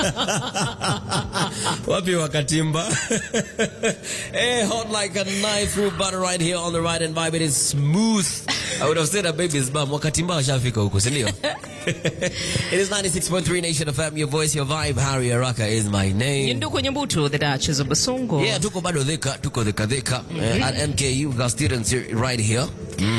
Wapi wakatimba? hey, hot like a knife through butter right here on the right and vibe. It is smooth. I would have said a baby's bum. Wakatimba washafika huko, si ndio? It is 96.3 Nation FM, your voice, your vibe. Harry Araka is my name. Nduku Nyabuto, the Duchess of Basongo. Yeah, tuko bado dhika, tuko dhika dhika. Eh, At MKU, we got students here, right here.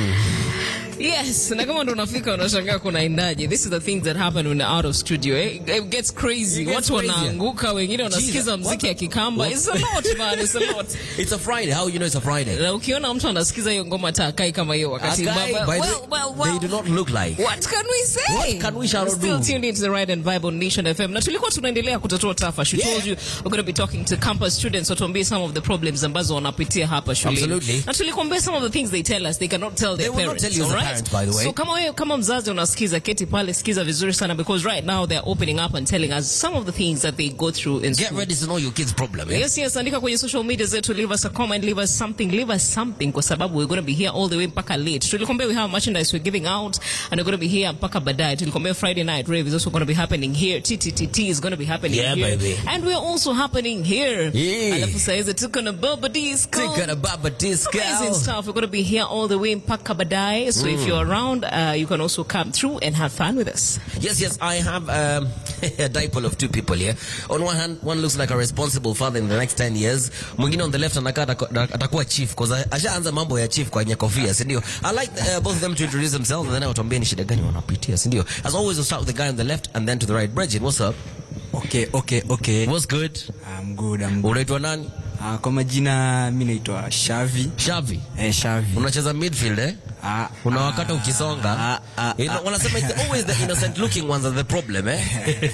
Yes, na kama ndo unafika unashangaa kunaendaje. This is the things that happen when you're out of studio. Eh? It gets crazy. It gets Watu crazy. wanaanguka, wengine wanasikiza Jesus, mziki what? ya Kikamba. What? It's a lot, man. It's a lot. It's a Friday. How you know it's a Friday? Na ukiona mtu anasikiza hiyo ngoma hata akai kama hiyo wakati Akai, baba- by the- well, well, well. They do not look like. What can we say? What can we shall Still do? tuned into the Ride and Vibe on Nation FM. Na tulikuwa tunaendelea kutatua tafa. She Yeah. told you we're going to be talking to campus students watuambie some of the problems ambazo wanapitia hapa shuleni. Absolutely. Na tulikuambia some of the things they tell us they cannot tell their They will not parents. tell you as a alright? parent, by the way. So kama wewe kama mzazi unasikiza keti pale sikiza vizuri sana because right now they're opening up and telling us some of the things that they go through in Get school. ready to know your kid's problem. Eh? Yes, yes, andika kwenye social media zetu, leave us a comment, leave us something, leave us something kwa sababu we're going to be here all the way mpaka late. Tulikwambia we have merchandise we're giving out and we're going to be here mpaka baadaye. Tulikwambia Friday night rave is also going to be happening here. TTTT is going to be happening Yeah, here. baby. And we're also happening here. Yeah. Alafu saa hizi tuko na Baba Disco. Think of the Baba Disco. Amazing stuff. We're going to be here all the way mpaka baadaye. So if you're around, uh, you can also come through and have fun with us. Yes, yes, I have um, a dipole of two people here. On one hand, one looks like a responsible father in the next 10 years. Mwingine on the left anakaa ataku- atakuwa chief because ashaanza mambo ya chief kwenye kofia, si ndio? I like uh, both of them to introduce themselves and then watuambie ni shida gani wanapitia, si ndio? As always, we'll start with the guy on the left and then to the right. Bridget, what's up? Okay, okay, okay. What's good? I'm good, I'm good. Unaitwa nani? Uh, kwa majina mi naitwa Shavi. Shavi. Eh, Shavi. Unacheza midfield eh? Ah, Unawakata ah, ukisonga. ah, ah, You know, wanasema it's always the innocent looking ones are the problem eh?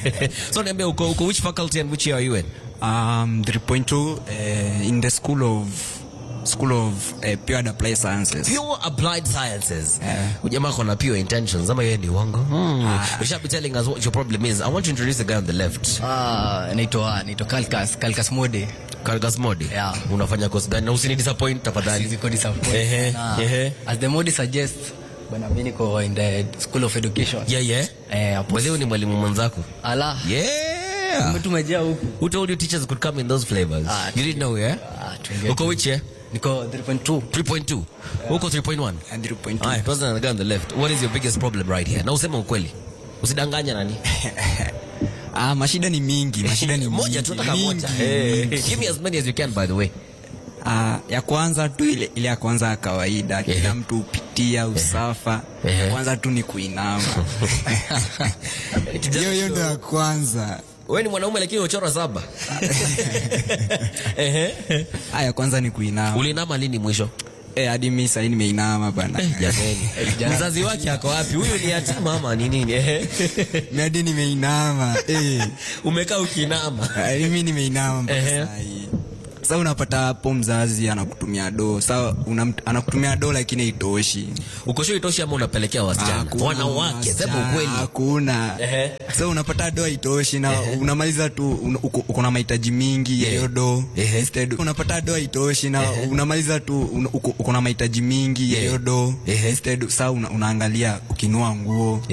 so niambia uko, uko which faculty and which year are you in? Um, 3.2 uh, in the school of school of uh, pure and applied sciences. pure applied sciences Yeah. ujamaa kona pure intentions ama yeye ni uongo hmm. you should be telling us what your problem is i want to introduce the guy on the left Ah, naitwa naitwa Kalkas Kalkas Mode. Kargas Modi Yeah. unafanya course gani na usini disappoint tafadhali Ziko disappoint. Ehe, Na, ehe. As the Mode suggests, bwana mimi niko in the School of Education. yeah yeah Eh, hapo. wewe ni mwalimu mwenzako Ala. yeah Umetumejea huku. who told you teachers could come in those flavors Ah, you didn't know yeah Ah, tuingie uko tu. which year Niko 3.2. 3.2 uko 3.1 And 3.2. Haya, tuanze na the guy on the left what is your biggest problem right here na useme ukweli usidanganya nani Ah, mashida ni mingi, mashida ni moja mingi, tu nataka mingi, moja mingi. give me as many as you can by the way Ah, ya kwanza tu ile, ile ya kwanza ya kawaida Ehe. kila mtu hupitia usafa Ehe. kwanza tu ni kuinama hiyo hiyo ndo ya kwanza wewe ni mwanaume lakini uchora saba Ehe. ah, ya kwanza ni kuinama ulinama lini mwisho eh, hadi mi sahii nimeinama bana jamani mzazi wake ako wapi huyu ni yatima ama ni nini Ehe. mi hadi nimeinama eh. umekaa ukinama Ah, mi nimeinama mpaka Ehe. sahi sa unapata hapo mzazi anakutumia do sa unam- anakutumia do lakini haitoshi ukosho itoshi ama unapelekea wasichana Hakuna wanawake sema wasichana, ukweli hakuna Ehe. sa unapata do haitoshi na unamaliza tu un- uko uko na mahitaji mingi ya hiyo do Ehe. Instead, unapata do haitoshi na unamaliza tu un- uko uko na mahitaji mingi ya hiyo do Ehe. Instead, sa una- unaangalia ukinua nguo